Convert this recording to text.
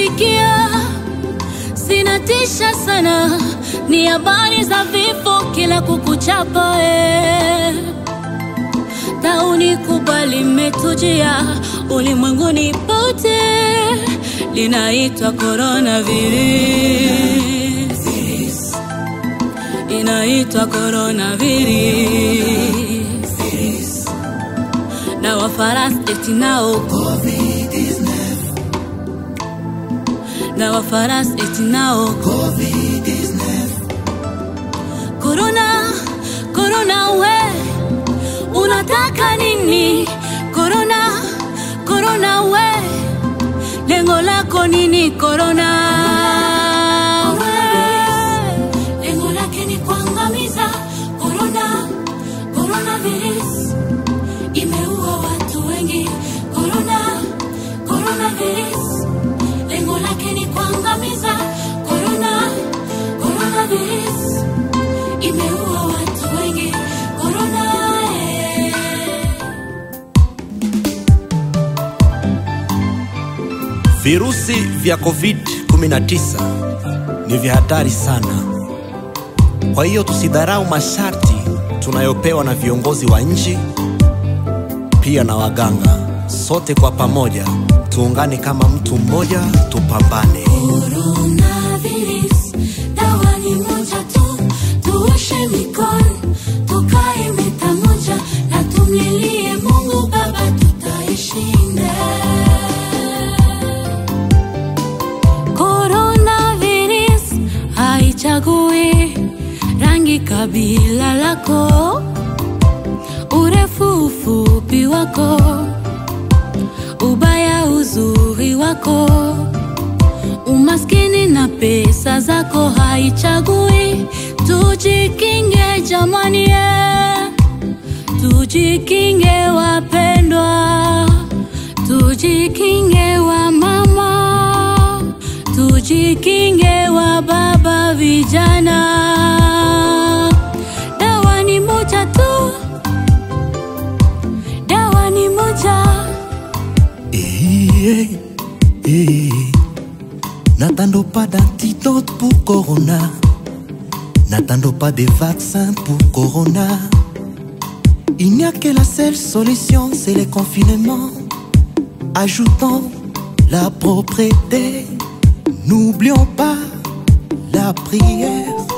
nasikia zinatisha sana, ni habari za vifo kila kukuchapa eh. Tauni kubwa limetujia ulimwenguni pote, linaitwa coronavirus, inaitwa coronavirus na Wafaransa eti nao na Wafaransa eti nao Corona, corona we unataka nini? Corona, corona we lengo lako nini? Corona we lengo lake ni kuangamiza. Corona, coronavirus imeua watu wengi. Corona, coronavirus lengo lake ni kuangamiza. Corona, coronavirus imeua watu wengi. Corona, eh. Virusi vya COVID-19 ni vya hatari sana. Kwa hiyo tusidharau masharti tunayopewa na viongozi wa nchi pia na waganga. Sote kwa pamoja tuungane kama mtu mmoja, tupambane. Coronavirus, dawa ni moja tu, tuoshe mikono, tukae meta moja na tumlilie Mungu Baba, tutaishinda. Coronavirus haichagui rangi, kabila lako, urefu, ufupi wako, ubaya, uzuri wako umaskini na pesa zako haichagui. Tujikinge jamani, eh. tujikinge wapendwa, tujikinge wa mama, tujikinge wa baba, vijana. Dawa ni moja tu, dawa ni moja. Eh, eh. N'attendons pas d'antidote pour Corona. N'attendons pas des vaccins pour Corona. Il n'y a que la seule solution, c'est le confinement. Ajoutons la propreté. N'oublions pas la prière.